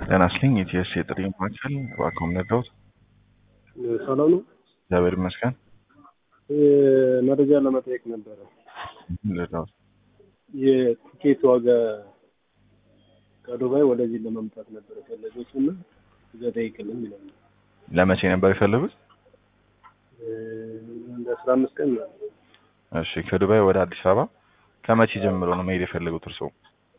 ጤና ይስጥልኝ የኢቲኤስ የጥሪ ማዕከል እባክዎን ነግረውት? ሰላም ነው። እግዚአብሔር ይመስገን። መረጃ ለመጠየቅ ነበረ። ልረዳዎት? የቲኬት ዋጋ ከዱባይ ወደዚህ ለመምጣት ነበረ ፈለጎች እና እዛ ጠይቅልኝ ይላል። ለመቼ ነበር የፈለጉት? እንደ አስራ አምስት ቀን ነው። እሺ ከዱባይ ወደ አዲስ አበባ ከመቼ ጀምሮ ነው መሄድ የፈለጉት እርስዎ?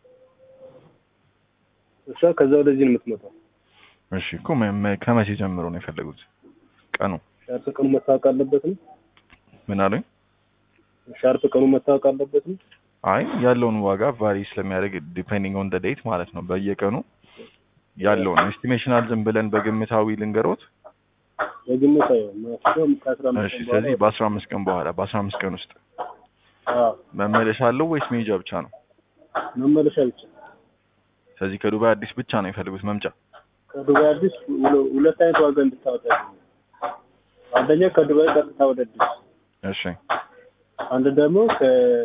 እሷ ከዛ ወደዚህ ነው የምትመጣው። እሺ እኮ መ- መ- ከመቼ ጀምሮ ነው የፈለጉት? ቀኑ ሻርፕ ቀኑ መታወቅ አለበት ነው። ምን አሉኝ? ሻርፕ ቀኑ መታወቅ አለበት ነው። አይ ያለውን ዋጋ ቫሪ ስለሚያደርግ ዲፔንዲንግ ኦን ደ ዴት ማለት ነው። በየቀኑ ያለውን ኤስቲሜሽናል ዝም ብለን በግምታዊ ልንገሮት። በግምት አይሆን ማክሲመም ከአስራ አምስት እሺ ቀን ስለዚህ በኋላ በአስራ አምስት ቀን በኋላ በአስራ አምስት ቀን ውስጥ አዎ፣ መመለሻ አለው ወይስ መሄጃ ብቻ ነው? መመለሻ ብቻ ስለዚህ ከዱባይ አዲስ ብቻ ነው የፈለጉት መምጫ? ከዱባይ አዲስ ሁለ- ሁለት አይነት ዋጋ እንድታወጣ አንደኛ ከዱባይ ቀጥታ ወደ አዲስ እሺ አንድ ደግሞ ከ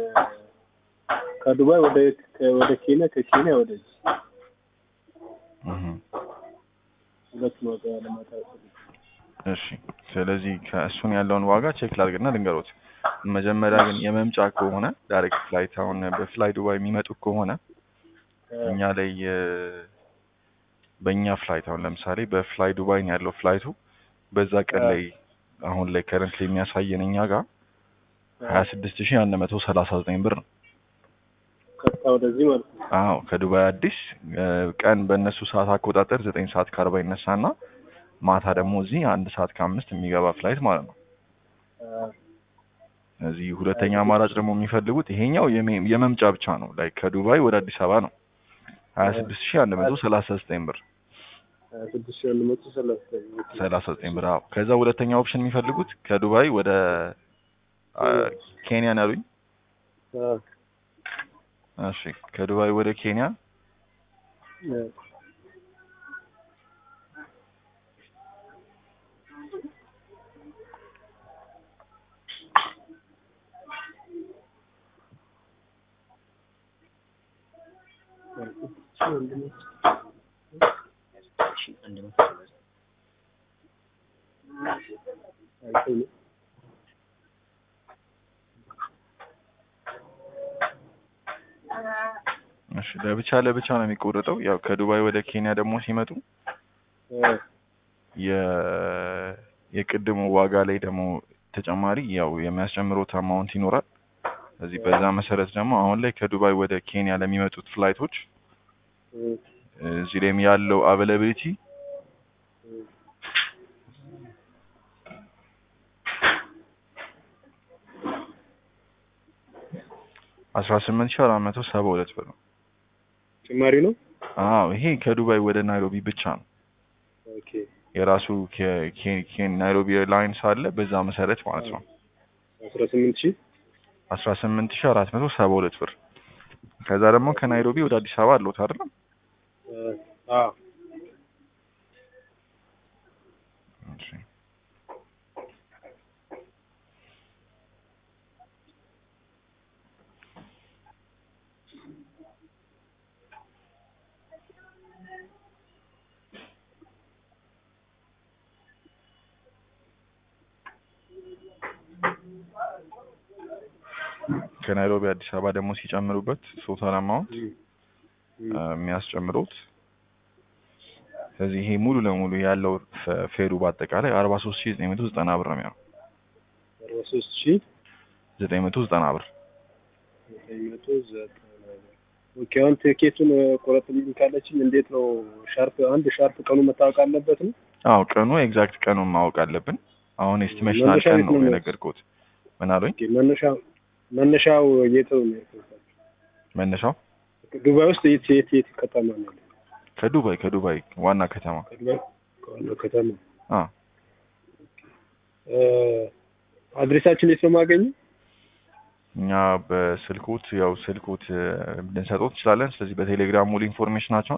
ከዱባይ ወደ ከ- ወደ ኬንያ ከኬንያ ወደዚህ እህ ሁለቱን ዋጋ ለማታወቅ እሺ ስለዚህ ከእሱን ያለውን ዋጋ ቼክ ላድርግና ልንገሮት። መጀመሪያ ግን የመምጫ ከሆነ ዳይሬክት ፍላይት አሁን በፍላይ ዱባይ የሚመጡ ከሆነ እኛ ላይ የ- በእኛ ፍላይት አሁን ለምሳሌ በፍላይ ዱባይ ነው ያለው ፍላይቱ በዛ ቀን ላይ አሁን ላይ ከረንት የሚያሳየን እኛ ጋር ሀያ ስድስት ሺህ አንድ መቶ ሰላሳ ዘጠኝ ብር ነው። ቀጥታ ወደዚህ ማለት ነው። አዎ ከዱባይ አዲስ እ፣ ቀን በእነሱ ሰዓት አቆጣጠር ዘጠኝ ሰዓት ከአርባ ይነሳና ማታ ደግሞ እዚህ አንድ ሰዓት ከአምስት የሚገባ ፍላይት ማለት ነው። አዎ፣ እዚህ ሁለተኛ አማራጭ ደግሞ የሚፈልጉት ይሄኛው የሜ- የመምጫ ብቻ ነው። ላይ ከዱባይ ወደ አዲስ አበባ ነው ሀያ ስድስት ሺህ አንድ መቶ ሰላሳ ዘጠኝ ብር ሀያ ስድስት ሺህ አንድ መቶ ሰላሳ ሰላሳ ዘጠኝ ብር። አዎ ከዛ ሁለተኛ ኦፕሽን የሚፈልጉት ከዱባይ ወደ አ፣ ኬንያ ነው ያሉኝ። አዎ፣ እሺ ከዱባይ ወደ ኬንያ አዎ። አይተኸኝ? እሺ ለብቻ ለብቻ ነው የሚቆረጠው። ያው ከዱባይ ወደ ኬንያ ደግሞ ሲመጡ አዎ፣ የ የቅድሙ ዋጋ ላይ ደግሞ ተጨማሪ ያው የሚያስጨምሩት አማውንት ይኖራል። ስለዚህ በዛ መሰረት ደግሞ አሁን ላይ ከዱባይ ወደ ኬንያ ለሚመጡት ፍላይቶች እም፣ እዚህ ላይም ያለው አቬላቢሊቲ እም። አስራ ስምንት ሺህ አራት መቶ ሰባ ሁለት ብር ነው። ጭማሪ ነው። አዎ ይሄ ከዱባይ ወደ ናይሮቢ ብቻ ነው። ኦኬ የራሱ ከ- ኬ- ኬ- ናይሮቢ ኤርላይንስ አለ። በዛ መሰረት ማለት ነው አስራ ስምንት ሺህ አስራ ስምንት ሺህ አራት መቶ ሰባ ሁለት ብር። ከዛ ደግሞ ከናይሮቢ ወደ አዲስ አበባ አለዎት አይደለም? አዎ እሺ ከናይሮቢ አዲስ አበባ ደግሞ ሲጨምሩበት ቶታል አማውንት እም፣ እም። የሚያስጨምሩት ስለዚህ ይሄ ሙሉ ለሙሉ ያለው ፈ- ፌሩ በአጠቃላይ አርባ ሶስት ሺህ ዘጠኝ መቶ ዘጠና ብር ነው የሚሆነው። አርባ ሶስት ሺህ ዘጠኝ መቶ ዘጠና ብር ዘጠኝ መቶ ዘጠና ብር። ኦኬ አሁን ትኬቱን ቆረጥልኝ ካለችኝ እንዴት ነው? ሻርፕ አንድ ሻርፕ ቀኑ መታወቅ አለበት ነው። አዎ ቀኑ ኤግዛክት ቀኑን ማወቅ አለብን። አሁን ኤስቲሜሽናል መነሻ ቀን የት ነው ነው የነገርኩት። ምን አሉኝ? ኦኬ መነሻው መነሻው የት ነው? መነሻው ዱባይ ውስጥ የት የት የት ከተማ ነው ያለው? ከዱባይ ከዱባይ ዋና ከተማ ከዱባይ ከዋናው ከተማ አ እ፣ አድሬሳችን የት ነው የማገኘው? እኛ በስልኮት ያው ስልኮት እ፣ ልንሰጠው እንችላለን። ስለዚህ በቴሌግራም ሙሉ ኢንፎርሜሽናቸውን